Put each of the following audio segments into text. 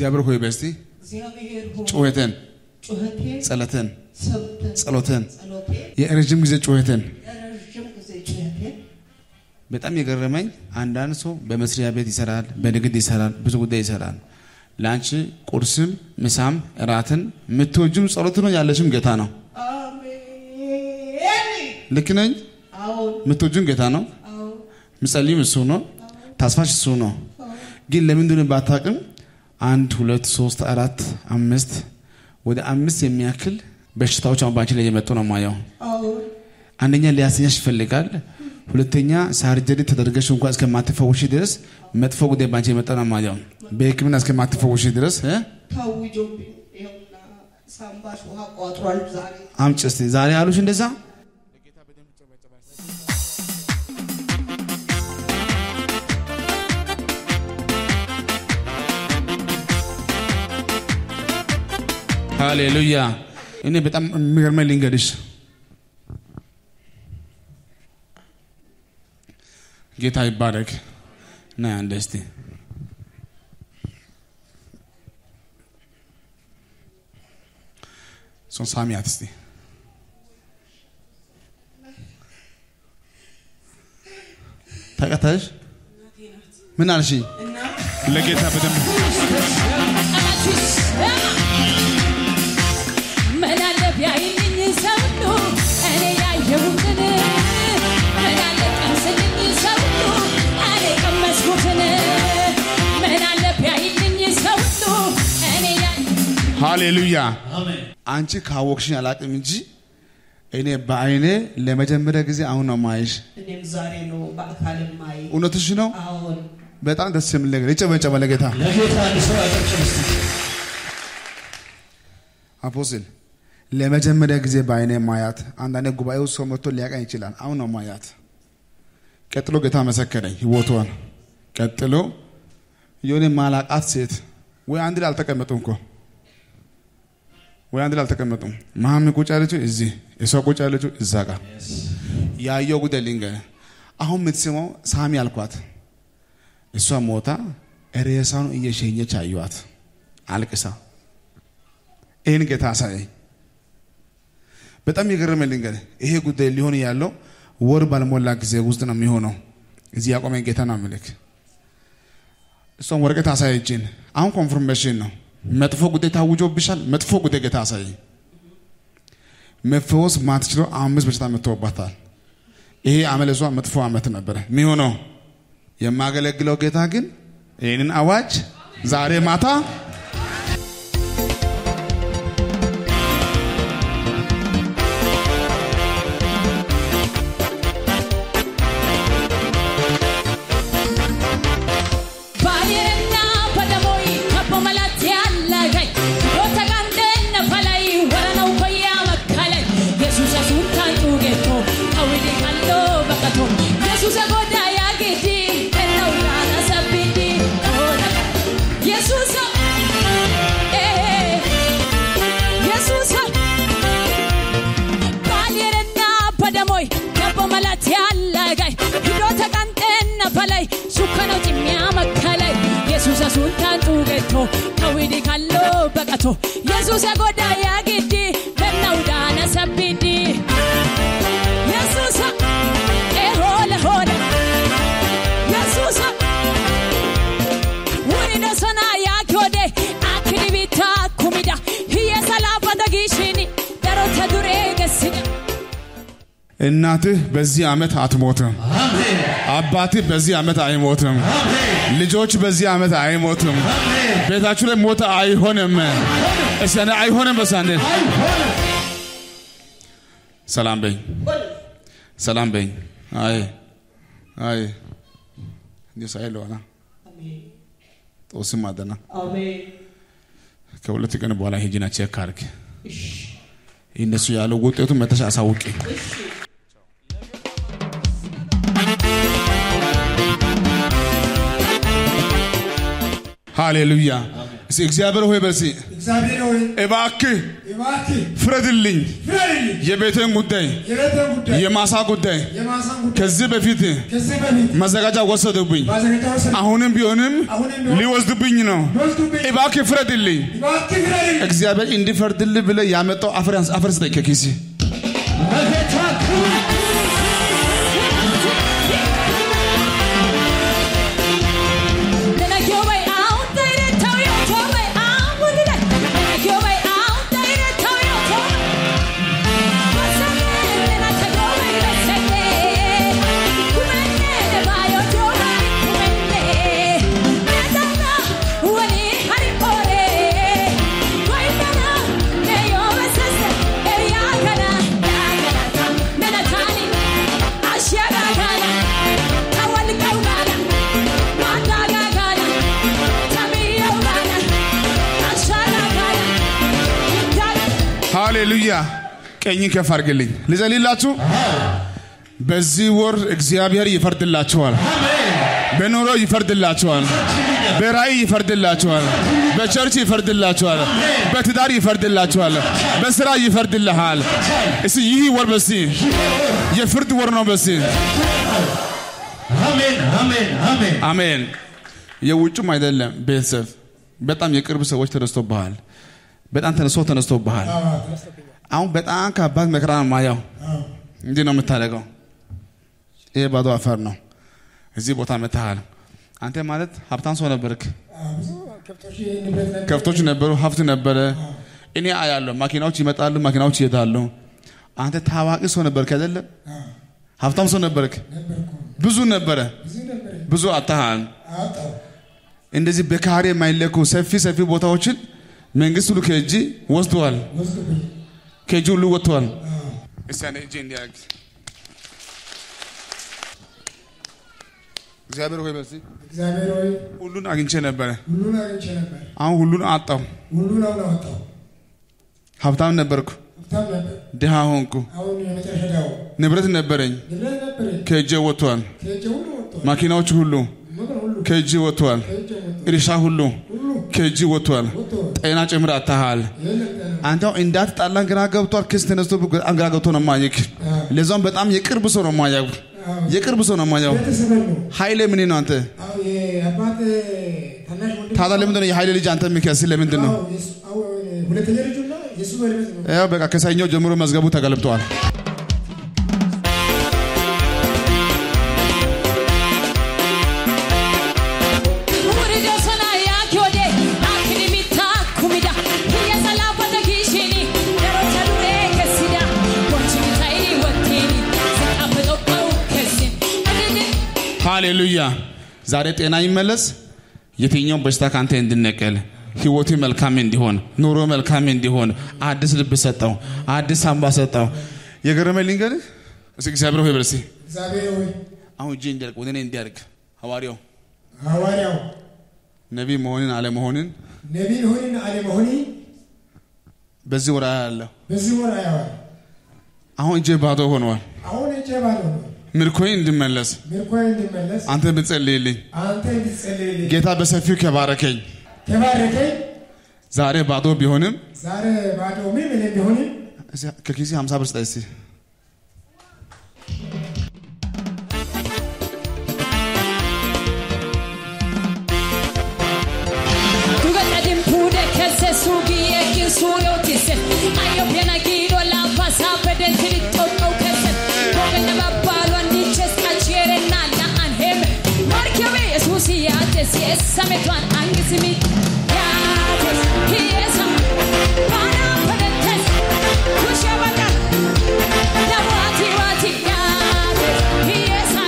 እግዚአብሔር ሆይ በስቲ እግዚአብሔር ሆይ ጩኸትን፣ ጩኸቴን ጸለትን፣ ሰምተህ ጸሎትን ጸሎቴን የረጅም ጊዜ ጩኸትን የረዥም ጊዜ ጩኸቴን በጣም የገረመኝ አንዳንድ ሰው በመስሪያ ቤት ይሰራል፣ በንግድ ይሰራል፣ ብዙ ጉዳይ ይሰራል። ለአንቺ ቁርስም ምሳም እራትን የምትወጂም ጸሎት ነው ያለሽም ጌታ ነው። አሜን። ልክ ነኝ? አዎን የምትወጂም ጌታ ነው። አዎን ምጸልይም እሱ ነው። ተስፋሽ እሱ ነው። ግን ለምንድን ነው ባታውቅም አንድ ሁለት ሶስት አራት አምስት ወደ አምስት የሚያክል በሽታዎች አሁን ባንቺ ላይ የመጡ ነው ማየው። አዎን አንደኛ ሊያስኛሽ ይፈልጋል። ሁለተኛ ሳርጀሪ ተደርገሽ እንኳን እስከማትፈውሽ ድረስ መጥፎ ጉዳይ ባንቺ የመጣ ነው ማየው። በሕክምና እስከማትፈውሽ ድረስ እ ታውጆብኝ ይኸውና ሳምባሽ ውሃ ቋጥሯል ዛሬ አምጪ እስቲ ዛሬ አሉሽ እንደዛ ሃሌሉያ። እኔ በጣም የሚገርመኝ ልንገርሽ፣ ጌታ ይባረክ። ና አንዴ እስቲ እሱን ሳሚያት እስቲ ተቀታሽ ምን አልሽ? ለጌታ በደንብ ምን አለ ቢያይልኝ ሰው ሁሉ እኔ ያየሁትን ምን አለ ቀምስልኝ ሰው ሁሉ እኔ ቀመስኩትን ምን አለ ቢያይልኝ ሰው ሁሉ እኔ ያየ ሃሌሉያ። አንቺ ካወቅሽኝ አላቅም እንጂ እኔ በአይኔ ለመጀመሪያ ጊዜ አሁን ነው ማይሽ። እኔም ዛሬ ነው በአካል ማይ እውነትሽ ነው። አዎን በጣም ደስ የሚል ነገር ይጨበጨበ ለጌታ ለጌታ አንድ ሰው ያጨብጭብ እስቲ። አፖስትል ለመጀመሪያ ጊዜ በአይኔ ማያት። አንዳንድ ጉባኤው ሰው መጥቶ ሊያቀኝ ይችላል። አሁን ነው ማያት። ቀጥሎ ጌታ መሰከረኝ ህይወቷን። ቀጥሎ የሆነ ማላቃት ሴት ወይ አንድ ላይ አልተቀመጡም እኮ ወይ አንድ ላይ አልተቀመጡም። መሀም ቁጭ ያለችው እዚህ፣ እሷ ቁጭ ያለችው እዛ ጋር ያየው ጉዳይ ልንገርህ። አሁን የምትስመው ሳሚ አልኳት። እሷ ሞታ ሬሳውን እየሸኘች አየዋት አልቅሳ ይህን ጌታ አሳየኝ። በጣም የገረመኝ ልንገርህ፣ ይሄ ጉዳይ ሊሆን ያለው ወር ባልሞላ ጊዜ ውስጥ ነው የሚሆነው። እዚህ ያቆመኝ ጌታ ነው ምልክ እሷም ወረቀት አሳየችን። አሁን ኮንፍርሜሽን ነው። መጥፎ ጉዳይ ታውጆብሻል። መጥፎ ጉዳይ ጌታ አሳየኝ። መፈወስ ማትችለው አምስት በሽታ መጥቶባታል። ይሄ አመለሷ መጥፎ አመት ነበረ የሚሆነው። የማገለግለው ጌታ ግን ይህንን አዋጅ ዛሬ ማታ ባየርና በደሞይ ከቦ መላት ያለገኝ ዶተ ጋንዴነ ፈላይ ወረነው ኮያ መከለኝ የሱሰ ሱንታን ጩጌቶ አውዲ ካሎ በቀቶ የሱሰ ጎዳ ያጌዲ እነው ያነ ሰቢዲ የሱሰ የሱሰ ባየርና በደሞይ ከቦ መላት ያለገኝ ሂዶተ ጋንዴነ ፈላይ ሱከነው ጭሚያ መከለይ የሱሰ ሱንታን ጩጌቶ ከዊዲ ካሎ በቀቶ የሱሰ ጎዳ ያጌዲ እነው ዳነ ሰቢዲ የሱሰ ኤሆለ ሆለ የሱሰ ውሪደ ሰና ያኪወደ አክኒ ቢታ ኩሚዳ ህየ ሰላፈተ ጊሽኒ ደሮተ ዱሬ ገስኛ እናትህ በዚህ ዓመት አትሞትም። አሜን አባትህ በዚህ ዓመት አይሞትም። ልጆች በዚህ ዓመት አይሞትም። ቤታችሁ ላይ ሞት አይሆንም። እስቲ አንዴ አይሆንም። በስ አንዴ ሰላም በኝ፣ ሰላም በኝ። አይ አይ እንዲሁ ሳይ ለሆና አሜን ጦስም አደና አሜን ከሁለት ቀን በኋላ ሂጂና ቼክ አድርግ። እሺ እነሱ ያለው ውጤቱ መተሽ አሳውቂ። እሺ ሃሌሉያ። እስኪ እግዚአብሔር ሆይ በርሲ እግዚአብሔር ሆይ እባክህ እባክህ ፍረድልኝ ፍረድልኝ። የቤቴን ጉዳይ የቤቴን ጉዳይ የማሳ ጉዳይ የማሳን ጉዳይ ከዚህ በፊት ከዚህ በፊት መዘጋጃ ወሰዱብኝ ማዘጋጃ ወሰድ አሁንም ቢሆንም አሁንም ቢሆን ሊወስዱብኝ ነው ወስዱብኝ። እባክህ ፍረድልኝ እባክህ ፍረድልኝ። እግዚአብሔር እንዲፈርድልህ ብለህ ያመጣው አፈር ያንስ- አፈር ስጠኝ ከኪሲ ለጌታ ክብር ሃሌሉያ ቀኝ ከፍ አድርግልኝ ልጸልላችሁ በዚህ ወር እግዚአብሔር ይፈርድላችኋል በኑሮ ይፈርድላችኋል በራእይ ይፈርድላችኋል በቸርች ይፈርድላችኋል በትዳር ይፈርድላችኋል በስራ ይፈርድልሃል እስቲ ይህ ወር በሲ የፍርድ ወር ነው በሲ አሜን አሜን አሜን አሜን የውጭም አይደለም ቤተሰብ በጣም የቅርብ ሰዎች ተነስቶብሃል በጣም ተነስቶ ተነስቶብሃል አሁን በጣም ከባድ መከራ ነው ማየው እንዲህ ነው የምታደርገው ይሄ ባዶ አፈር ነው እዚህ ቦታ መታሃል አንተ ማለት ሀብታም ሰው ነበርክ ከብቶች ንብረት ነበር። ከብቶች ነበሩ ሀብት ነበረ እኔ አያለሁ መኪናዎች ይመጣሉ መኪናዎች ይሄዳሉ አንተ ታዋቂ ሰው ነበርክ አይደለም ሀብታም ሰው ነበርክ ብዙ ነበረ ብዙ ነበር ብዙ አታሃል አጣው እንደዚህ በካሬ የማይለኩ ሰፊ ሰፊ ቦታዎችን መንግስት ሁሉ ከእጅ ወስደዋል ወስዱብኝ። ከእጅ ሁሉ ወጥተዋል እስቲ ያኔ እጄ እንዲያርግ እግዚአብሔር ሆይ በዚህ እግዚአብሔር ሆይ ሁሉን አግኝቼ ነበረ ሁሉን አግኝቼ ነበር። አሁን ሁሉን አጣው ሁሉን አሁን አወጣው። ሀብታም ነበርኩ ሀብታም ነበር። ድሃ ሆንኩ አሁን የመጨረሻ ዳው ንብረት ነበረኝ ንብረት ነበረኝ። ከእጄ ወጥተዋል ከእጄ ሁሉ ወጥቷል። ማኪናዎች ሁሉ ምክር ሁሉ ከእጅ ወጥተዋል ከእጄ ወጥቷል። እርሻ ሁሉ ሁሉ ከእጅ ወጥተዋል ወጥቷል። ጤና ጭምር አታሃል የለም ጤና። አንተ አሁን እንዳትጣላን ግራ ገብቷል ክስ ተነስቶ በጣም ግራ ገብቶ ነው ማየክ ለዛውም በጣም የቅርብ ሰው ነው ማያው የቅርብ ሰው ነው ማያው ቤተሰበን ነው። ኃይሌ ምን ነው አንተ አዎ የአባት ታናሽ ወንድም ታዲያ ለምንድን ነው የኃይሌ ልጅ አንተ የሚከስ ለምንድን ነው አዎ፣ የሱ- አዎ፣ ሁለተኛ ልጁና የሱ ባለቤት ነው። ያው በቃ ከሰኞ ጀምሮ መዝገቡ ተገልብጠዋል ሃሌሉያ ዛሬ ጤና ይመለስ የትኛው በሽታ ከአንተ እንድነቀል ህይወቱ መልካም እንዲሆን ኑሮ መልካም እንዲሆን አዲስ ልብ ሰጠው አዲስ አምባ ሰጠው የገረመኝ ልንገርህ እስኪ እግዚአብሔር ሆይ በል እስኪ እግዚአብሔር ሆይ አሁን እጄ እንዲያርግ ወደ እኔ እንዲያርግ ሐዋርያው ሐዋርያው ነቢይ መሆንን አለመሆንን ነቢይ ሆንን አለመሆኒ በዚህ ወራ ያለሁ በዚህ ወር አያዋል። አሁን እጄ ባዶ ሆነዋል አሁን እጄ ባዶ ነው። ምርኮዬ እንድመለስ ምርኮዬ እንዲመለስ አንተ ብትጸልይልኝ አንተ እንድትጸልይልኝ ጌታ በሰፊው ከባረከኝ ተባረከኝ። ዛሬ ባዶ ቢሆንም ዛሬ ባዶ ምን ምን ቢሆንም እስኪ ከኪሴ 50 ብር ስጠኝ እስኪ Sametuan angisimi yates hiesa para podentes kushabaka la wati wati yates hiesa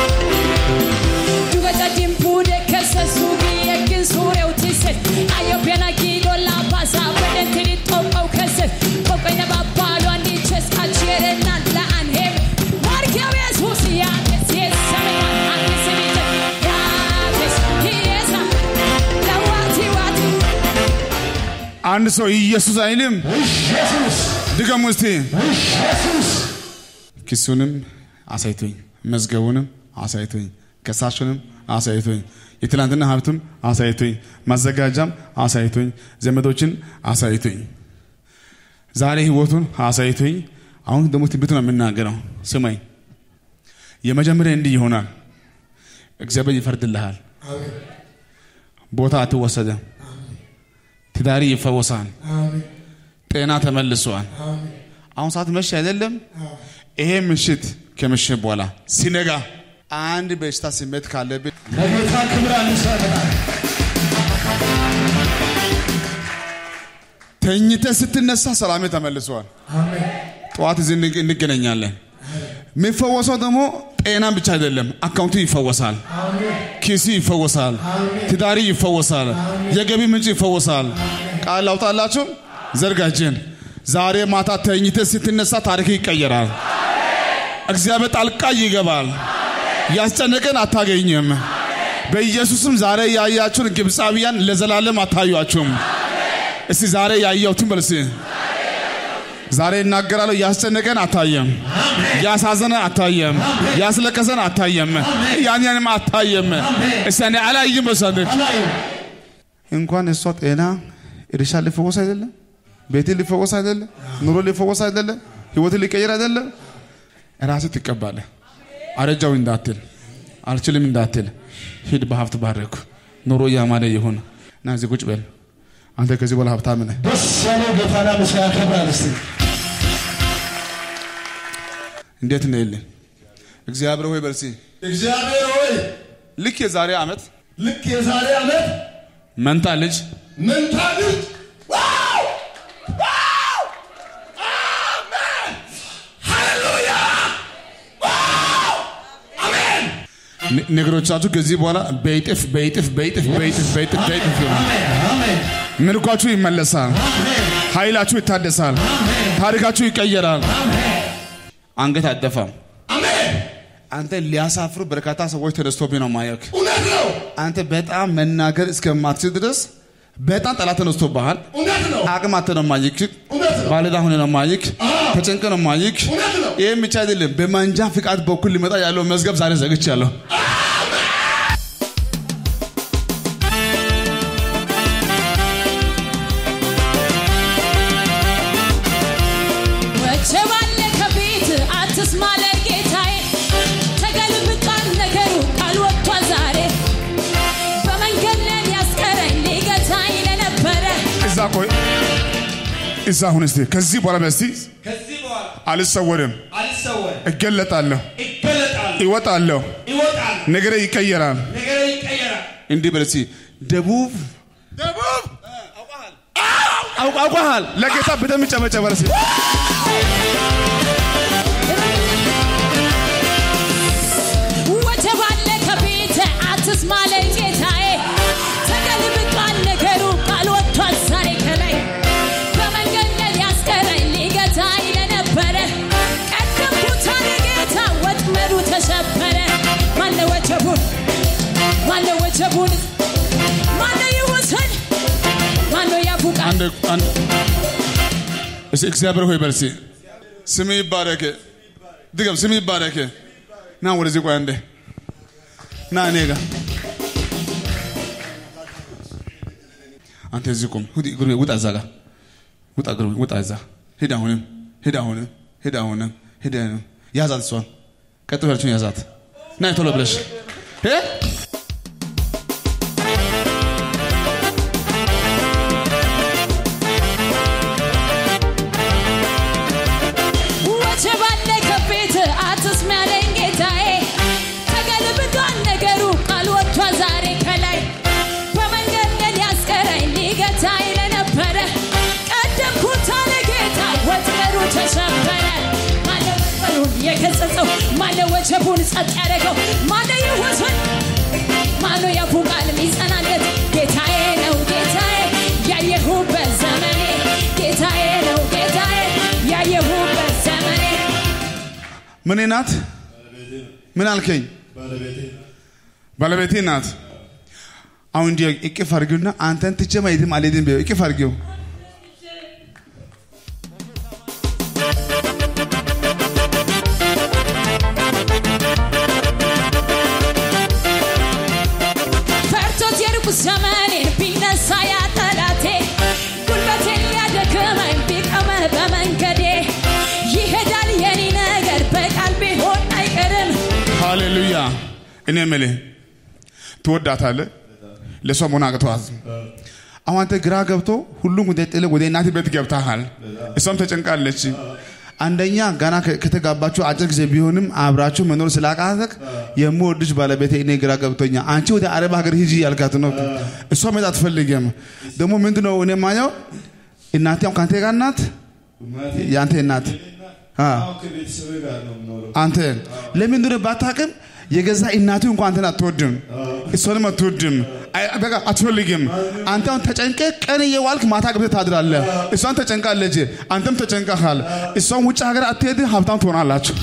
Dugata dimpude kesa sugi ekin sure utise Ayo piana gido la pasa Weden tiri topau kese Kokai na babalo andi ches achere na la anhem Markia ves husi ya tes yes same an andi semite Ya tes hiesa La wati wati አንድ ሰው ኢየሱስ አይልም ኢየሱስ ድገሙ እስቲ ኢየሱስ ክሱንም አሳይቶኝ መዝገቡንም አሳይቶኝ ከሳሹንም አሳይቶኝ፣ የትላንትና ሀብትም አሳይቶኝ፣ ማዘጋጃም አሳይቶኝ፣ ዘመዶችን አሳይቶኝ፣ ዛሬ ህይወቱን አሳይቶኝ፣ አሁን ደግሞ ትንቢቱ ነው የምናገረው። ስማኝ፣ የመጀመሪያ እንዲህ ይሆናል። እግዚአብሔር ይፈርድልሃል። አሜን ቦታ አትወሰደም። ትዳሪ ይፈወሳል። አሜን ጤና ተመልሷል። አሜን አሁን ሰዓት መሸ አይደለም? ይሄ ምሽት ከምሽት በኋላ ሲነጋ አንድ በሽታ ስሜት ካለብን ለጌታ ክብር አንሰጣለን። ተኝተ ስትነሳ ሰላሜ ተመልሷል። አሜን ጠዋት እዚህ እንግ- እንገናኛለን። የሚፈወሰው ደግሞ ጤናም ብቻ አይደለም፣ አካውንቱ ይፈወሳል፣ አሜን ኪሱ ይፈወሳል፣ ትዳሪ ይፈወሳል፣ የገቢ ምንጭ ይፈወሳል። ቃል ላውጣላችሁ፣ ዘርጋችን ዛሬ ማታ ተኝተ ስትነሳ ታሪክ ይቀየራል። እግዚአብሔር ጣልቃ ይገባል። ያስጨነቀን አታገኝም። በኢየሱስም ዛሬ ያያችሁን ግብፃውያን ለዘላለም አታዩአችሁም። እስቲ ዛሬ ያየሁትን በል እስቲ ዛሬ እናገራለሁ። ያስጨነቀን አታየም፣ ያሳዘነ አታየም፣ ያስለቀሰን አታየም፣ ያን ያንም አታየም። እስቲ እኔ አላይም በሳንድ አላየም። እንኳን እሷ ጤና እርሻ ሊፈወስ አይደለም፣ ቤት ሊፈወስ አይደለም፣ ኑሮ ሊፈወስ አይደለም፣ ህይወት ሊቀየር አይደለም። ራስህ ትቀባለህ። አረጃው እንዳትል፣ አልችልም እንዳትል፣ ሂድ በሀብት ባረኩ፣ ኑሮ እያማረ ይሁን። እና እዚህ ቁጭ በል አንተ ከዚህ በኋላ ሀብታም ነህ። ደስ ያለው ጌታና ምሳ ያከብራል። እስቲ እንዴት ነው የለ እግዚአብሔር ሆይ በርሲ እግዚአብሔር ሆይ ልክ የዛሬ ዓመት ልክ የዛሬ ዓመት መንታ ልጅ መንታ ልጅ ዋው! ዋው! አሜን! ሃሌሉያ! ዋው! አሜን! ነ- ነገሮቻችሁ ከዚህ በኋላ በይጥፍ በይጥፍ በይጥፍ በይጥፍ በይጥፍ በይጥፍ ይሆናል። አሜን! አሜን! ምርኳችሁ ይመለሳል። አሜን! ኃይላችሁ ይታደሳል። ታሪካችሁ ይቀየራል። አንገት አደፋም። አሜን! አንተ ሊያሳፍሩ በርካታ ሰዎች ተነስቶብኝ ነው ማየክ። እውነት ነው! አንተ በጣም መናገር እስከማትችል ድረስ በጣም ጠላት ተነስቶብሃል። እውነት ነው! አቅም አጥተህ ነው ማይክ። እውነት ነው! ባለዕዳ ሆነህ ነው ማይክ። ተጨንቀህ ነው ማይክ። እውነት ነው! ይህም ብቻ አይደለም፣ በማንጃ ፍቃድ በኩል ሊመጣ ያለው መዝገብ ዛሬ ዘግቻለሁ። ወጀብ አለ ከፊት አትስማ ለጌታዬ ተገልብጧል ነገሩ ቃል ወጥቷል ዛሬ በመንገድ ላይ ያስቀረኝ ሊገታኝ ለነበረ እዛ ቆይ፣ እዛ አሁን እስቲ ከዚህ በኋላ በስቲ ከዚህ በኋላ አልሰወርም፣ አልሰወርም፣ እገለጣለሁ፣ እገለጣለሁ፣ ይወጣለሁ፣ ይወጣል፣ ነገሬ ይቀየራል። ነገሬ ይቀየራል። እንዲህ በል እስቲ ደቡብ ደቡብ አውቅ- አውቀሃል። ለጌታ በደምብ ጨበጨበ እስቲ። ወጀብ አለ ከፊት አትስማ ለጌታዬ ተገልብጧል ነገሩ ቃል ወጥቷል ዛሬ ከላይ በመንገድ ላይ ያስቀረኝ ሊገታኝ ለነበረ ቀደምኩት አለ ጌታ ወጥመዱ ተሰበረ ማነ ወጀቡን ማነ ወጀቡን ማነ ይውሰድ ማነ ያቡቃል አንድ አንድ እስቲ እግዚአብሔር ሆይ በል እስቲ ስም ይባረክ። ድገም፣ ስም ይባረክ። ና ወደዚህ ቆይ አንዴ ና እኔ ጋር አንተ እዚህ ቁም። ሁዲ- ግሩሜ ውጣ፣ እዛ ጋር ውጣ፣ ግሩሜ ውጣ፣ እዛ ሂድ። አሁንም ሂድ፣ አሁንም ሂድ፣ አሁንም ሂድ። አሁንም ያዛት፣ እሷን ቀጥ በለችውን ያዛት። ና ቶሎ ብለሽ እ ወጀብ አለ ከፊት አትስማ ያለኝ ጌታዬ ተገልብጧል ነገሩ ቃል ወጥቷል ዛሬ ከላይ በመንገድ ላይ ሊያስቀረኝ ሊገታኝ ለነበረ ቀደምኩት አለ ጌታ ወጥመዱ ተሰበረ ማነው ወጥመዱን የገሰጸው ማነው ወጀቡን ጸጥ ያደረገው ማነው ይወሰን ማነው ያፉ ቃል የሚጸናለት ጌታዬ ነው ጌታዬ ያየሁበት ዘመኔ ጌታዬ ነው ጌታዬ ያየሁበት ዘመኔ ምን ናት? ምን አልከኝ? ባለቤቴ ናት። አሁን እንዲህ እቅፍ አድርጊውና አንተን ትቼ የትም አልሄድም በይው። እቅፍ አድርጊው። እኔ የምልህ ትወዳታለህ፣ ለእሷ መሆን አቅቶሃል። አሁን አንተ ግራ ገብቶ ሁሉም ጉዳይ ጥለህ ወደ እናት ቤት ገብተሃል። እሷም ተጨንቃለች። አንደኛ ገና ከ- ከተጋባችሁ አጭር ጊዜ ቢሆንም አብራችሁ መኖር ስላቃተክ የምወድሽ ባለቤቴ እኔ ግራ ገብቶኛ አንቺ ወደ አረብ ሀገር ሂጂ ያልካት ነው። እሷ መሄድ አትፈልግም። ደግሞ ምንድን ነው እኔ ማየው እናቴ አሁን ከአንተ ጋር ናት፣ የአንተ እናት አ ከቤተሰብ ጋር ነው የምኖረው። አንተ ለምን እንደሆነ ባታውቅም የገዛ እናቱ እንኳን አንተን አትወድም፣ እሷንም አትወድም፣ አይ- በቃ አትፈልግም። አንተ አሁን ተጨንቀ ቀን እየዋልክ ማታ ገብተህ ታድራለህ። እሷን ተጨንቃለች፣ አንተም ተጨንቀሃል። እሷን ውጭ ሀገር አትሄድ፣ ሀብታም ትሆናላችሁ።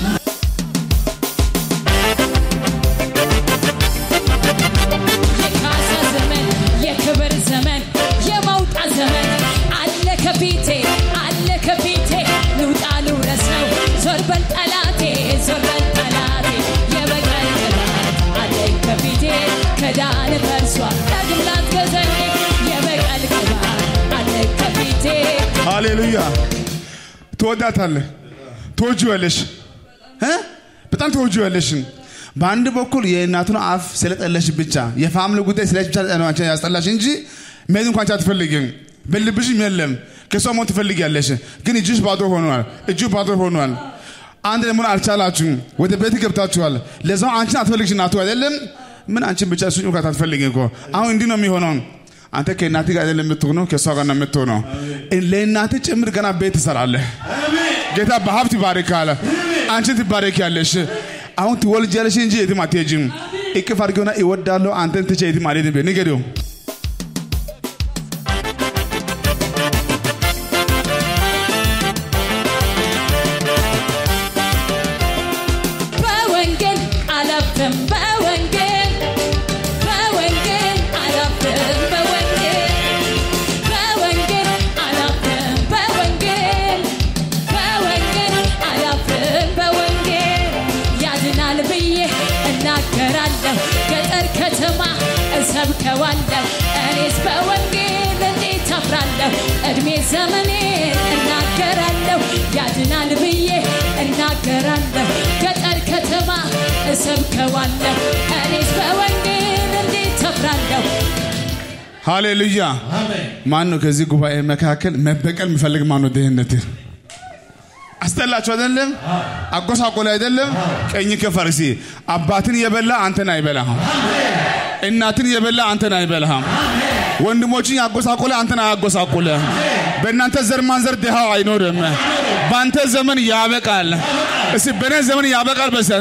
የካሳ ዘመን የክብር ዘመን የመውጣት ዘመን አለ ከፊቴ አለ ከፊቴ ልውጣ ልውረሰው ዞር በል ጠላቴ ዞር በል ጠላቴ የበቀል ቅባት አለኝ ከፊቴ ከዳን ፈርሷል ዳግም ላትገዛኝ የበቀል ቅባት አለኝ ከፊቴ ሃሌሉያ። ትወዳታለህ፣ ትወጂዋለሽ እ በጣም ትወጂዋለሽ። በአንድ በኩል የእናቱን አፍ ስለጠለሽ ብቻ የፋምሊ ጉዳይ ስለሽ ብቻ ነው አንቺ ያስጠላሽ እንጂ መሄድ እንኳን አንቺ አትፈልግም። በልብሽም የለም ከሷ መሆን ትፈልጊያለሽ፣ ግን እጅሽ ባዶ ሆኗል፣ እጁ ባዶ ሆኗል። አንድ ደግሞ አልቻላችሁም፣ ወደ ቤት ገብታችኋል። ለዛው አንቺን አትፈልግሽ እናቱ አይደለም ምን አንቺን ብቻ እሱ እንኳን አትፈልጊ እኮ አሁን እንዲህ ነው የሚሆነው። አንተ ከእናት ጋር አይደለም የምትሆነው፣ ከእሷ ጋር ነው የምትሆነው። ለእናት ጭምር ገና ቤት ትሰራለህ። ጌታ በሀብት ይባርካል። አንቺን ትባረኪያለሽ። አሁን ትወልጃለሽ እንጂ የትም አትሄጂም። እቅፍ አድርጌውና እወዳለሁ አንተን ትቼ የትም አልሄድም በይ ንገሪው። በወንጌል አላፍርም በወንጌል በወንጌል አላፍርም በወንጌል በወንጌል አላፍርም በወንጌል በወንጌል አላፍርም በወንጌል ያድናል ብዬ እናገራለሁ ገጠር ከተማ እሰብከዋለሁ እኔስ በወንጌል እንዴት አፍራለሁ እድሜ ዘመኔን እናገራለሁ ያድናል ብዬ እናገራለሁ ገጠር ከተማ እሰብከዋለሁ እኔስ በወንጌል እንዴት አፍራለሁ ሃሌሉያ። ማን ነው ከዚህ ጉባኤ መካከል መበቀል የሚፈልግ? ማን ነው ድህነትን አስጠላችሁ አይደለም? አጎሳቆለ አይደለም? ቀኝ ከፈርሲ አባትን የበላ አንተን አይበላህም። እናትን የበላ አንተን አይበላህም። ወንድሞችን ያጎሳቆለ አንተን አያጎሳቆለ። በእናንተ ዘር ማንዘር ድሃው አይኖርም። በአንተ ዘመን ያበቃል። እስቲ በእኔ ዘመን ያበቃል። በስ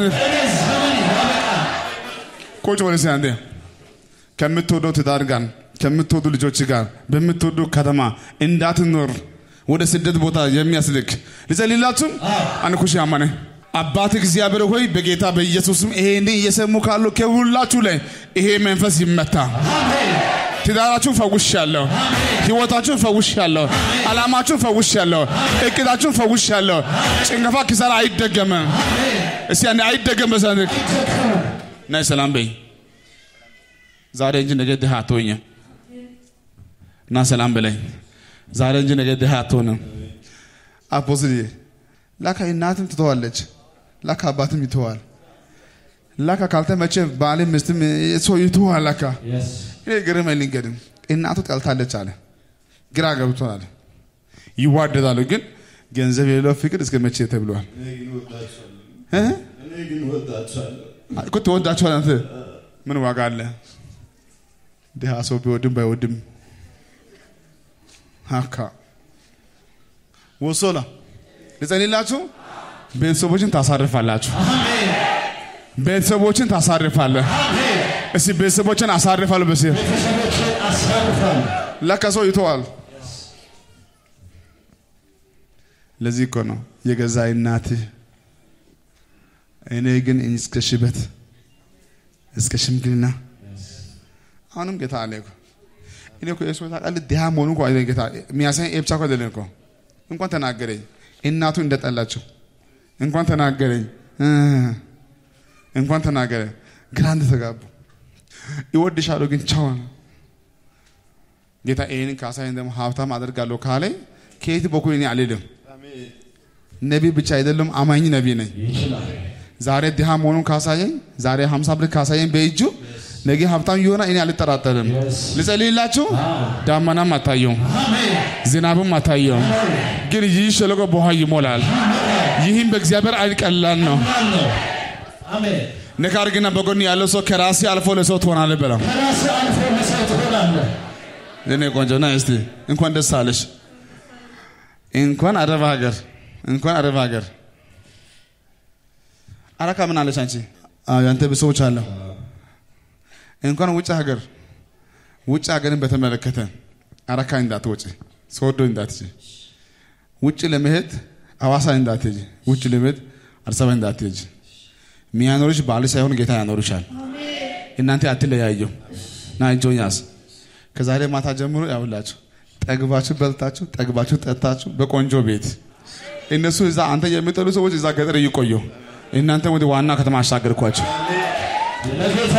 ቁጭ በል እስቲ አንዴ ከምትወደው ትዳር ጋር ከምትወዱ ልጆች ጋር በምትወዱ ከተማ እንዳትኖር ወደ ስደት ቦታ የሚያስልክ ልጸልላችሁ። አንኩሽ ያማነ አባት እግዚአብሔር ሆይ በጌታ በኢየሱስም ይሄን እየሰሙ ካሉ ከሁላችሁ ላይ ይሄ መንፈስ ይመታ። ትዳራችሁን ፈውሻለሁ። ህይወታችሁን ፈውሻለሁ። ዓላማችሁን ፈውሻለሁ። እቅዳችሁን ፈውሻለሁ። ጭንገፋ ኪሳራ አይደገምም። እስቲ አንዴ አይደገም በሰንክ ናይ ሰላም በይ ዛሬ እንጂ ነገ ድሃ አትሆኝም። እና ሰላም በላይ ዛሬ እንጂ ነገ ድሃ አትሆንም። አፖስትል ላካ እናትም ትተዋለች፣ ላካ አባትም ይተዋል። ላካ ካልተመቸ ባልም ሚስትም ሰው ይተዋል። ላካ እኔ ግርም ልንገድም እናቱ ጠልታለች አለ፣ ግራ ገብቷል። ይዋደዳሉ፣ ግን ገንዘብ የሌለው ፍቅር እስከ መቼ ተብሏል። እኔ ግን እወዳቸዋለሁ። እ? እኔ ግን እወዳቸዋለሁ። እኮ ትወዳቸዋል። አንተ ምን ዋጋ አለ? ድሃ ሰው ቢወድም ባይወድም ሀካ ወሶላ ልጸልላችሁ። ቤተሰቦችን ታሳርፋላችሁ። ቤተሰቦችን ታሳርፋለህ። እስቲ ቤተሰቦችን አሳርፋለሁ። በስ ለካ ሰው ይተዋል። ለዚህ እኮ ነው የገዛ እናትህ እኔ ግን እስከ ሽበት እስከ ሽምግልና አሁንም ጌታ አለ እኮ እኔ እኮ የሱ ታውቃለህ ድሃ መሆኑ እኮ አይደለም ጌታ የሚያሳይ ብቻ እኮ አይደለም እኮ እንኳን ተናገረኝ እናቱ እንደጠላቸው እንኳን ተናገረኝ እ እንኳን ተናገረ ግራ እንደተጋቡ ይወድሻለሁ ግን ቻው ጌታ ይህንን ካሳይን ደግሞ ሀብታም አደርጋለሁ ካለኝ ከየት በኩል እኔ አልሄድም ነቢይ ብቻ አይደለም አማኝ ነቢይ ነኝ ዛሬ ድሃ መሆኑን ካሳየኝ ዛሬ 50 ብር ካሳየኝ በእጁ ነገ ሀብታም የሆነ እኔ አልጠራጠርም። ልጸልይላችሁ። ዳመናም አታየውም፣ ዝናብም አታየውም፣ ግን ይህ ሸለቆ በውሃ ይሞላል። ይህም በእግዚአብሔር አይን ቀላል ነው። አሜን። ነካር ግና በጎን ያለው ሰው ከራሴ አልፎ ለሰው ትሆናለህ በለው። ከራስ አልፎ ለሰው ትሆናለህ። እኔ ቆንጆ ና እስቲ እንኳን ደስ አለሽ። እንኳን አረብ ሀገር እንኳን አረብ ሀገር አረካ ምን አለች አንቺ? አዎ ያንተ ብሶች አለ እንኳን ውጭ ሀገር ውጭ ሀገርን በተመለከተ አረካ እንዳትወጪ፣ ሶዶ እንዳትጂ፣ ውጭ ለመሄድ አዋሳ እንዳትሄጂ፣ ውጭ ለመሄድ አዲስ አበባ እንዳትሄጂ። ሚያኖርሽ ባል ሳይሆን ጌታ ያኖርሻል። እናንተ አትለያየው ና እጆን ያዝ። ከዛሬ ማታ ጀምሮ ያውላችሁ ጠግባችሁ በልታችሁ ጠግባችሁ ጠጥታችሁ በቆንጆ ቤት እነሱ እዛ አንተ የሚጠሉ ሰዎች እዛ ገጠር ይቆዩ፣ እናንተ ወደ ዋና ከተማ አሻገርኳቸው። ለጌታ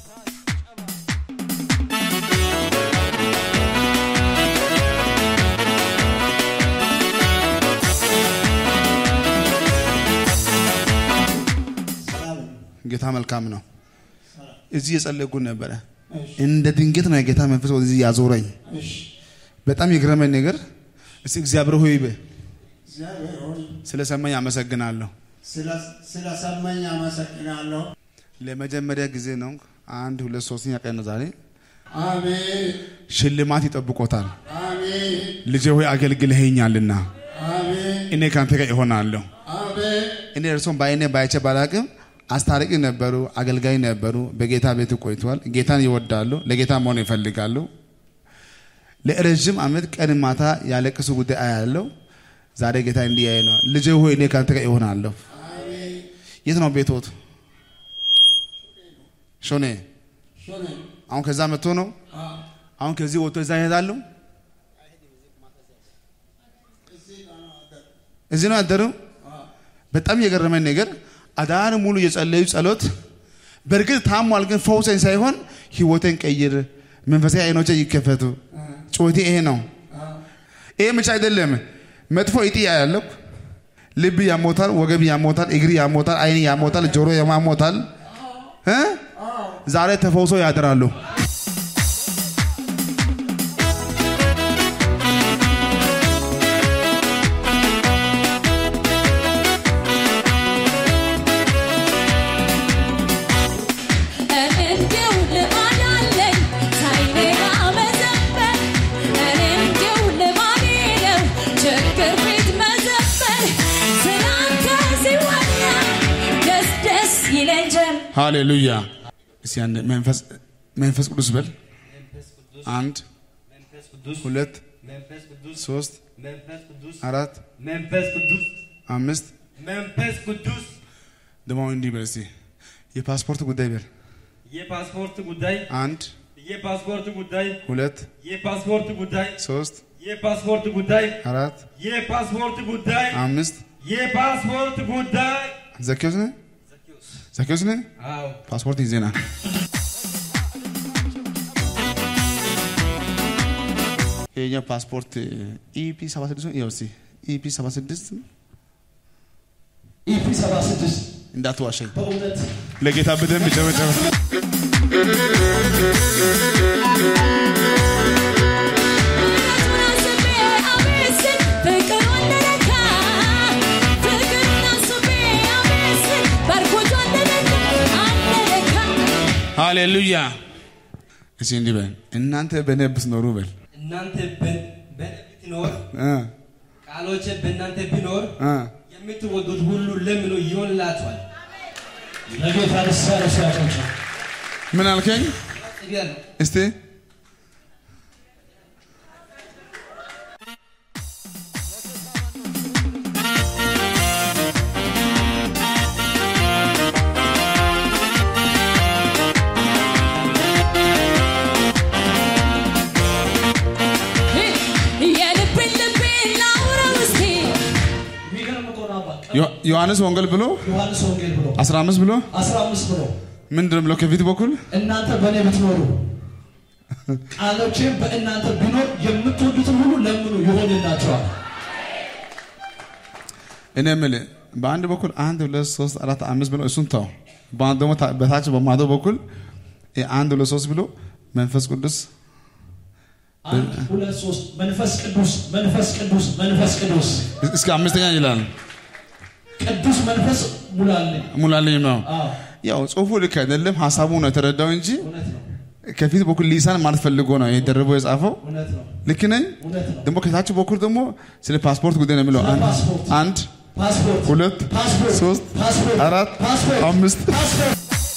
ጌታ መልካም ነው። እዚህ የጸለይኩ ነበረ። እንደ ድንገት ነው የጌታ መንፈስ ወደዚህ ያዞረኝ። በጣም የገረመኝ ነገር እስቲ እግዚአብሔር ሆይ በ እግዚአብሔር ሆይ ስለሰማኝ አመሰግናለሁ። ስለ- ስለሰማኝ አመሰግናለሁ። ለመጀመሪያ ጊዜ ነው አንድ ሁለት ሶስተኛ ቀን ነው ዛሬ አሜን ሽልማት ይጠብቆታል። አሜን ልጄ ሆይ አገልግለኸኛልና አሜን እኔ ከአንተ ጋር እሆናለሁ። አሜን እኔ እርሶም በአይኔ ባይቼ ባላቅም አስታራቂ ነበሩ፣ አገልጋይ ነበሩ። በጌታ ቤት ቆይተዋል። ጌታን ይወዳሉ። ለጌታ መሆን ይፈልጋሉ። ለረዥም ዓመት ቀን ማታ ያለቅሱ ጉዳይ አያለው። ዛሬ ጌታ እንዲህ ያየ ነው። ልጄ ሆይ እኔ ከአንተ ጋር እሆናለሁ። የት ነው ቤቶት? ሾኔ። ሾኔ አሁን ከዛ መጥቶ ነው። አሁን ከዚህ ወጥቶ እዛ ይሄዳሉ። እዚህ ነው ያደረው። በጣም የገረመኝ ነገር አዳር ሙሉ የጸለዩ ጸሎት በእርግጥ ታሟል፣ ግን ፈውሰኝ ሳይሆን ህይወቴን ቀይር፣ መንፈሳዊ አይኖቼ ይከፈቱ። ጩኸቴ ይሄ ነው። ይሄ ብቻ አይደለም። መጥፎ እጢ ያለው ልብ ያሞታል፣ ወገብ ያሞታል፣ እግር ያሞታል፣ አይን ያሞታል፣ ጆሮ ያሞታል። እ? ዛሬ ተፈውሶ ያድራሉ። እንዲው ልማድ አለኝ ሳይኔጋ መዘመር እኔ እንዲው ልማዴ ነው ችግር ፊት መዘመር ስላንተ ሲወራ ደስ ደስ ይለኝ ጀመር ሃሌሉያ። እስቲ አንድ መንፈስ መንፈስ ቅዱስ በል። አንድ መንፈስ ቅዱስ ሁለት መንፈስ ቅዱስ ሶስት መንፈስ ቅዱስ አራት መንፈስ ቅዱስ አምስት መንፈስ ቅዱስ ደግሞ እንዲህ በል እስቲ የፓስፖርት ጉዳይ በል። የፓስፖርት ጉዳይ አንድ የፓስፖርት ጉዳይ ሁለት የፓስፖርት ጉዳይ ሶስት የፓስፖርት ጉዳይ አራት የፓስፖርት ጉዳይ አምስት የፓስፖርት ጉዳይ ዘኪዮስ ነህ ዘኪዮስ ነህ አዎ ፓስፖርት ይዜና ይሄኛው ፓስፖርት ኢፒ 76 ይኸው እስቲ ኢፒ 76 ኢፒ 76 እንዳትዋሸኝ በእውነት ለጌታ በደንብ ጨበጨበ። ፍቅሩን አስቤ አቤት ስል ፍቅሩ እንደነካ ፍቅሩን አስቤ አቤት ስል ባርኮቱ እንደነካ እንደነካ ሃሌሉያ። እሺ እንዲህ በል እናንተ በእኔ ብትኖሩ በል እናንተ በ- በእኔ ብትኖር እ ቃሎቼ በእናንተ ቢኖር እ የምትወዱት ሁሉ ለምኑ ይሆንላችኋል ለጌታ ደስ ያለው ሲያጨብጭብ ምን አልከኝ? ጽጌ- እስቲ የልብን ልቤን ላውራው እስቲ የሚገርም እኮ ነው አባ ዮ- ዮሐንስ ወንጌል ብሎ ዮሐንስ ወንጌል ብሎ 15 ብሎ 15 ብሎ ምንድን ነው ብሎ ከፊት በኩል እናንተ በእኔ ብትኖሩ ቃሎቼም በእናንተ ቢኖር የምትወዱትን ሁሉ ለምኑ ይሆንላቸዋል። እኔ የምልህ በአንድ በኩል አንድ ሁለት ሶስት አራት አምስት ብሎ እሱን ተው። በአንድ ደግሞ ታ- በታች በማዶ በኩል እ አንድ ሁለት ሶስት ብሎ መንፈስ ቅዱስ አንድ ሁለት ሶስት መንፈስ ቅዱስ መንፈስ ቅዱስ መንፈስ ቅዱስ እስከ አምስተኛ ይላል። ቅዱስ መንፈስ ሙላልኝ። ሙላልኝ ነው። አዎ ያው ጽሁፉ ልክ አይደለም፣ ሀሳቡ ነው የተረዳው እንጂ እውነት ነው ከፊት በኩል ሊሳን ማለት ፈልጎ ነው የደረበው የጻፈው። እውነት ነው ልክ ነኝ። እውነት ነው። ደግሞ ከታች በኩል ደግሞ ስለ ፓስፖርት ጉዳይ ነው የሚለው። ስለ አንድ ፓስፖርት። አንድ ፓስፖርት ሁለት ፓስፖርት ሶስት ፓስፖርት አራት ፓስፖርት አምስት ፓስፖርት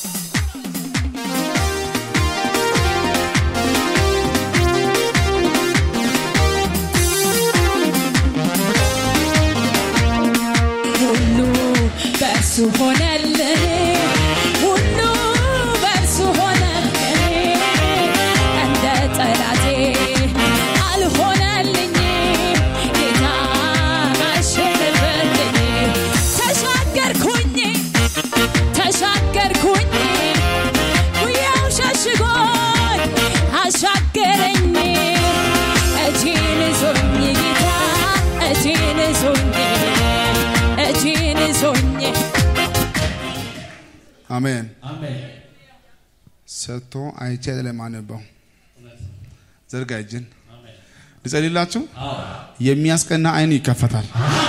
ሁሉ በእርሱ ሆነልኝ ሁሉ በእርሱ ሆነልኝ እንደ ጠላቴ አልሆነልኝ ጌታ አሸነፈልኝ ተሻገርኩኝ ተሻገርኩኝ ጉያው ሸሽጎኝ አሻገረኝ እጄን ይዞኝ ጌታ እጄን ይዞኝ እጄን ይዞኝ አሜን። አሜን ሰጥቶ አይቼ ለማነበው ዘርጋ እጅን ልጸልላችሁ። የሚያስቀና አይን ይከፈታል።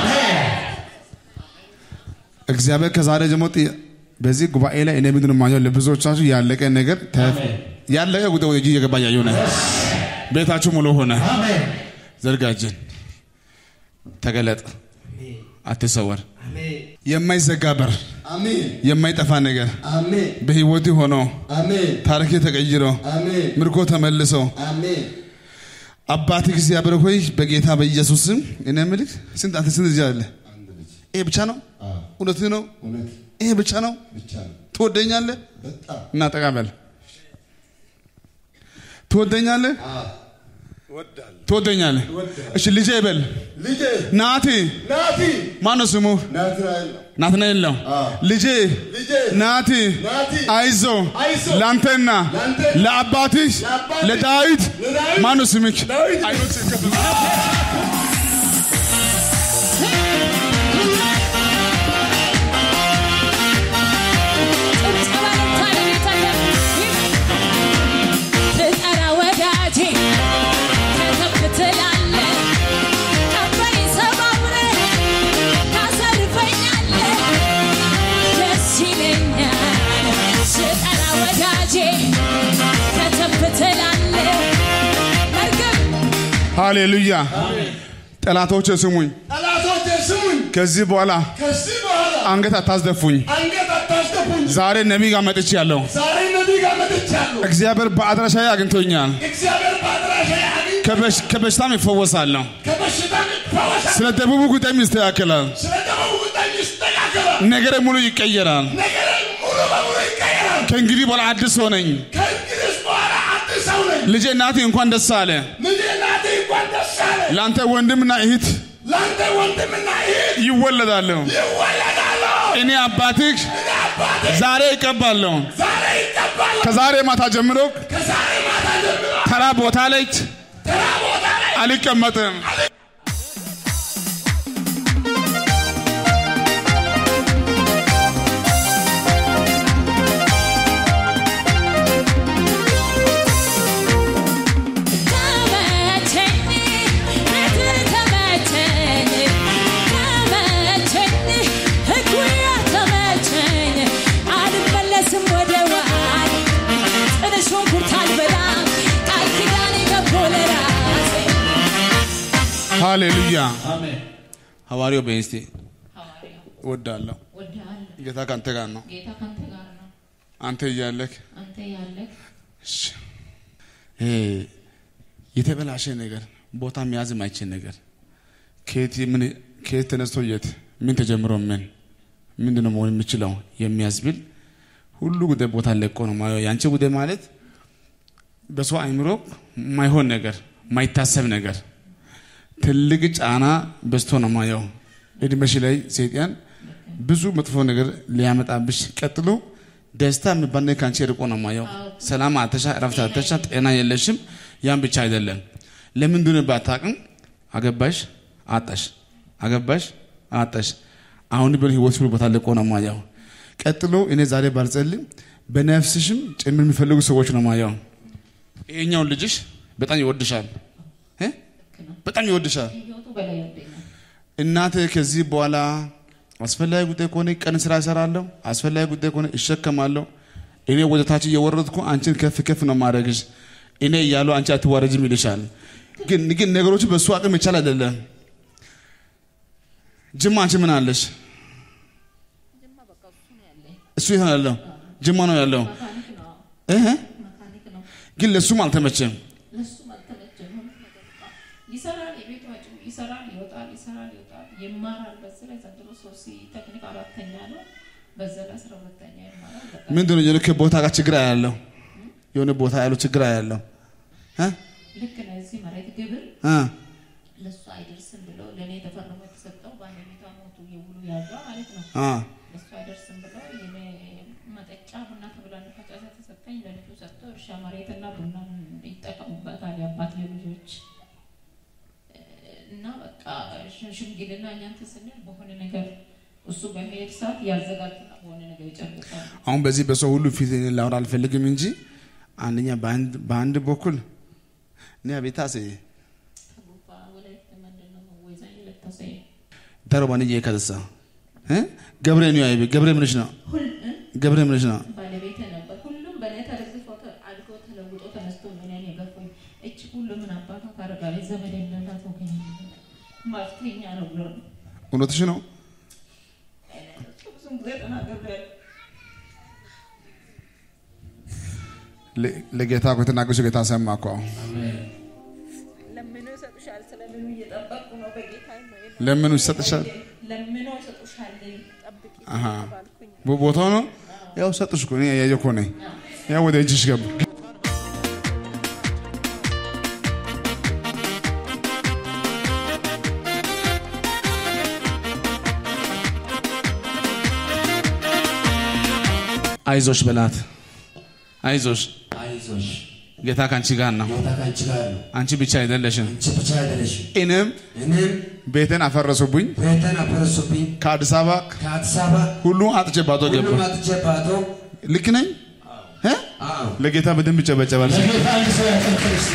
እግዚአብሔር ከዛሬ ጀምሮ ጥ- በዚህ ጉባኤ ላይ እኔ ምንድን ነው የማየው? ለብዙዎቻችሁ ያለቀ ነገር ተ- ያለቀ ጉዳይ ወደ እጅ እየገባ እያየሁ ነው። ቤታችሁ ሙሉ ሆነ። አሜን ዘርጋ እጅን፣ ተገለጥ፣ አትሰወር። አሜን የማይዘጋ በር፣ አሜን የማይጠፋ ነገር አሜን በህይወት ሆኖ አሜን ታሪክ ተቀይሮ አሜን ምርኮ ተመልሶ አሜን አባት እግዚአብሔር ሆይ በጌታ በኢየሱስ ስም እኔ የምልህ ስንት አንተ ስንት ልጅ አለ? አንድ ልጅ ይሄ ብቻ ነው? አዎ እውነትህ ነው? እውነት ይሄ ብቻ ነው? ብቻ ነው ትወደኛለህ? በጣም እና ጠጋ በል። ትወደኛለህ? እወዳለሁ ትወደኛለህ? እሺ ልጄ በል። ልጄ ናቲ ናቲ ማነው ስሙ? ናትናኤል ነው ናትናኤል ነው። አዎ። ልጄ ልጄ ናቲ ናቲ አይዞ አይዞ ለአንተና ለአንተ ለአባትሽ ለአባትሽ ለዳዊት ለዳዊት ማነው ስምክ? ዳዊት አይኖች ይከፈቱ። ጭብጨባ ለጌታ ብጠራ ወዳጄ ከተፍ ትላለህ ቀንበሬ ሰባብረህ ታሰርፈኛለህ ደስ ይለኛል ስጠራ ወዳጄ ከተፍ ትላለህ መርገም ሃሌሉያ። ጠላቶች ስሙኝ፣ ጠላቶቼ ስሙኝ ከዚህ በኋላ ከዚህ በኋላ አንገት አታስደፉኝ። አንገት አታስደፉኝ ዛሬ ነቢይ ጋር መጥቻለሁ። ዛሬ ነቢይ ጋር መጥቻለሁ እግዚአብሔር በአድራሻዬ አግኝቶኛል። እግዚአብሔር በአድራሻ ያግኝ ከበሽ- ከበሽታም ይፈወሳለሁ። ከበሽታ ይፈወሳል ስለ ደቡቡ ጉዳይም ይስተካከላል። ስለ ደቡብ ጉዳይ ይስተካከላል ነገሬ ሙሉ ይቀየራል። ነገር ሙሉ በሙሉ ይቀየራል ከእንግዲህ በኋላ አዲስ ሰው ነኝ። ከእንግዲህ በኋላ አዲስ ሰው ነኝ ልጄ እናቴ እንኳን ደስ አለ። ልጄ ናቴ እንኳን ደስ አለ ለአንተ ወንድምና እህት ለአንተ ወንድምና እህት ይወለዳሉ። ይወለዳሉ እኔ አባትህ እኔ አባቴ ዛሬ ይቀባለሁ። ዛሬ ይገባል ከዛሬ ማታ ጀምሮ ከዛሬ ማታ ጀምሮ ተራ ቦታ ላይ ተራ ቦታ ላይ አልቀመጥም። ተመቸኝ ቤትህ ተመቸኝ ተመቸኝ ሕጉያ ተመቸኝ አልመለስም ወደ ዋል ጥን ሽንኩርት አልበላም ቃል ኪዳን ገባሁ ለራሴ ሃሌሉያ። አሜን ሐዋርያው በእስቲ ሐዋርያው እወዳለሁ። ወድሃለሁ። ጌታ ከአንተ ጋር ነው። ጌታ ካንተ ጋር ነው። አንተ እያለክ አንተ ያለህ እሺ፣ ይሄ የተበላሸ ነገር ቦታ መያዝ የማይችል ነገር ከየት ምን ከየት ተነስቶ የት ምን ተጀምሮ ምን ምንድን ነው መሆን የሚችለው የሚያስብል ሁሉ ጉዳይ ቦታ ለቆ ነው ማየው። ያንቺ ጉዳይ ማለት በሰው አይምሮ ማይሆን ነገር ማይታሰብ ነገር ትልቅ ጫና በዝቶ ነው ማየው። እድሜሽ ላይ ሰይጣን ብዙ መጥፎ ነገር ሊያመጣብሽ ቀጥሎ ደስታ የሚባል ነገር ከአንቺ ርቆ ነው ማየው። ሰላም አተሻ፣ እረፍት አተሻ፣ ጤና የለሽም። ያን ብቻ አይደለም። ለምንድን ባታቅም አገባሽ፣ አጣሽ፣ አገባሽ፣ አጣሽ። አሁን ቢሆን ህይወት ሁሉ ቦታ ለቆ ነው ማየው። ቀጥሎ እኔ ዛሬ ባልጸልም በነፍስሽም ጭምር የሚፈልጉ ሰዎች ነው ማየው። ይሄኛውን ልጅሽ በጣም ይወድሻል እ? በጣም ይወድሻል። ህይወቱ በላይ ይወደኛል። እናት ከዚህ በኋላ አስፈላጊ ጉዳይ ከሆነ ቀን ስራ እሰራለሁ፣ አስፈላጊ ጉዳይ ከሆነ እሸከማለሁ። እኔ ወደ ታች እየወረድኩ አንቺን ከፍ ከፍ ነው ማድረግሽ። እኔ እያለሁ አንቺ አትዋረጅም ይልሻል። ግን ግን ነገሮቹ በእሱ አቅም ይቻል አይደለም። ጅማ አንቺ ምን አለሽ? ጅማ በቃ እሱ ነው ያለኝ። እሱ የት ነው ያለው? ጅማ ነው ያለው። መካኒክ ነው። እህ መካኒክ ነው። ግን ለእሱም አልተመቸም። ለሱም አልተመቸም። ሁሉ ነገር በቃ ይሰራል፣ የቤት ወጪው ይሰራል፣ ይወጣል፣ ይሰራል፣ ይወጣል፣ ይማራል። በዚህ ላይ ዘንድሮ ሶሲ ቴክኒክ አራተኛ ነው። በዛ ላይ አስራ ሁለተኛ ይማራል። በቃ ምንድን ነው የልክ ቦታ ጋር ችግር ያለው የሆነ ቦታ ያለው ችግር ያለው እ ልክ ነው። እዚህ መሬት ግብር እ ለሱ አይደርስም ብሎ ለእኔ ተፈርሞ የተሰጠው ባለቤቷ ሞቱ የውሉ ያዟ ማለት ነው። አ ለሱ አይደርስም ብሎ የኔ መጠጫ ቡና ተብላ ፈጫሳ ተሰጠኝ። ለልጁ ሰጥቶ እርሻ መሬትና ቡና ይጠቀሙበታል የአባት ልጆች እና በቃ ሽ- ሽምግልና እኛንተ ስንል በሆነ ነገር እሱ በመሄድ ሰዓት ያዘጋጁና በሆነ ነገር ይጨርሳሉ። አሁን በዚህ በሰው ሁሉ ፊት እኔ ላወራ አልፈልግም እንጂ አንደኛ በአንድ በአንድ በኩል እኔ አቤታሴ ተጉባ ወላይት ምንድን ነው ወይዛኝ ለተሰይ ደረባን እየከተሳ እ ገብሬ ነው ያይቤ ገብሬ ምንሽ ነው ሁል ገብሬ ምንሽ ነው ባለቤት ነበር። ሁሉም በእኔ ተደግፎ ተ- አድጎ ተለውጦ ተነስቶ ነው እኔን የገፉኝ። እች ሁሉ ምን አባቷ ታደርጋለች? ዘመድ የሌላት ወገን የሌላት መፍትሄኛ ነው ብሎ ነው። እውነትሽ ነው ብዙም ጊዜ ተናግሬያለሁ። ለ- ለጌታ እኮ የተናገርሽው ጌታ ሰማ እኮ አሁን ለምኖ ይሰጡሻል። ስለምኑ እየጠበቅኩ ነው። በጌታ ነው ለምኑ ይሰጥሻል ለምኖ ይሰጡሻል። ጠብቂ አሃ ባልኩኝ ቦ- ቦታው ነው ያው ሰጥሽ እኮ እኔ ያየሁ እኮ ነኝ ያው ወደ እጅሽ ገባ አይዞሽ በላት አይዞሽ አይዞሽ ጌታ ከአንቺ ጋር ነው ጌታ ከአንቺ ጋር ነው። አንቺ ብቻ አይደለሽም አንቺ ብቻ አይደለሽም። እኔም እኔም ቤቴን አፈረሱብኝ ቤተን አፈረሱብኝ። ከአዲስ አበባ ከአዲስ አበባ ሁሉ አጥቼ ባዶ ገባ ሁሉም አጥቼ ባዶ ልክ ነኝ እ? አዎ ለጌታ በደንብ ይጨበጨባል ለጌታ አንድ ሰው ያጨብጭብ እስቲ።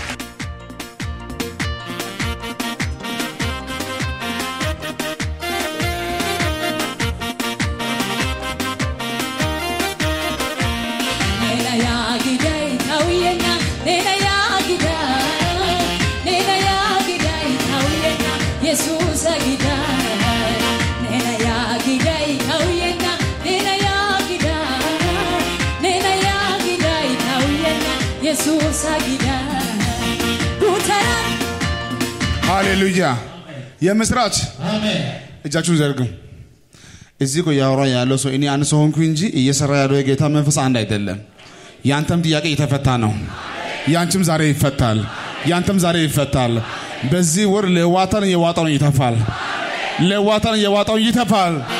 ሌላ ያግዳይ ታውየና ሌላ ያግዳይ ሌላ ያግዳይ ታውየና ኢየሱስ አግዳይ ሌላ ያግዳይ ታውየና ሌላ ያግዳይ ሌላ ያግዳይ ታውየና ኢየሱስ አግዳይ ጉተራን ሃሌሉያ የምስራች አሜን። እጃችሁን ዘርጉ እዚህ እኮ እያወራ ያለው ሰው እኔ አንድ ሰው ሆንኩ እንጂ እየሰራ ያለው የጌታ መንፈስ አንድ አይደለም ያንተም ጥያቄ እየተፈታ ነው ያንቺም ዛሬ ይፈታል ያንተም ዛሬ ይፈታል በዚህ ወር ለዋታን የዋጣውን ይተፋል ለዋታን የዋጣውን ይተፋል